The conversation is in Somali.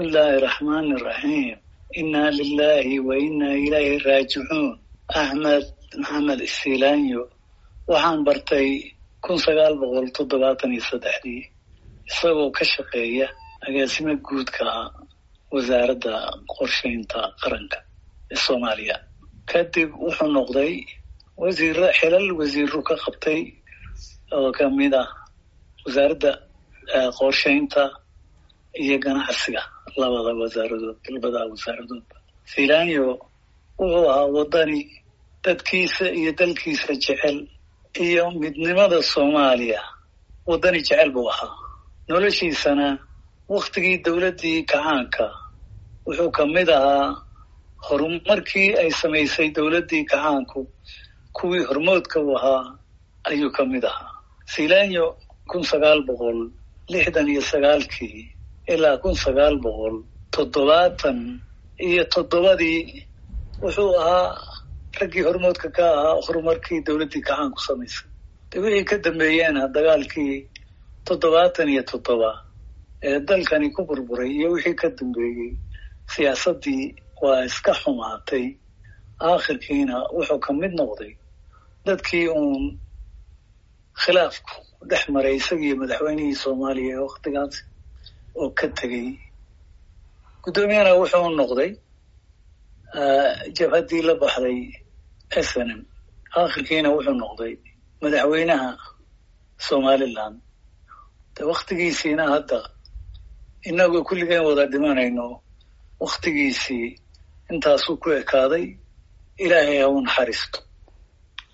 bismi illaahi raxmaani raxiim innaa lilaahi wa innaa ilayhi raajicuun axmed maxamed isilaanyo waxaan bartay kun sagaal boqol toddobaatan iyo saddexdii isagoo ka shaqeeya agaasimo guudka wasaaradda qorshaynta qaranka ee soomaaliya kadib wuxuu noqday wasiiro xilal wasiiru ka qabtay oo kamid ah wasaaradda qorshaynta iyo ganacsiga labada wasaaradood labada wasaaradoodba silaanyo wuxuu ahaa waddani dadkiisa iyo dalkiisa jecel iyo midnimada soomaaliya waddani jecel buu ahaa noloshiisana waktigii dowladdii kacaanka wuxuu ka mid ahaa horumarkii ay samaysay dowladdii kacaanku kuwii hormoodka u ahaa ayuu ka mid ahaa silaanyo kun sagaal boqol lixdan iyo sagaalkii ilaa kun sagaal boqol toddobaatan iyo toddobadii wuxuu ahaa raggii hormoodka ka ahaa horumarkii dowladdii kacaanku samaysay de wixii ka dambeeyeena dagaalkii toddobaatan iyo toddoba ee dalkani ku burburay iyo wixii ka dambeeyey siyaasaddii waa iska xumaatay aakhirkiina wuxuu ka mid noqday dadkii uun khilaafku dhex maray isagiiyo madaxweynihii soomaaliya ee waktigaas oo ka tegey guddoomiyana wuxuu noqday jabhaddii la baxday s n m aakhirkiina wuxuu noqday madaxweynaha somaliland de waktigiisiina hadda inagoo kulligeen wada dhimanayno waktigiisii intaasuu ku ekaaday ilaahay ha u naxariisto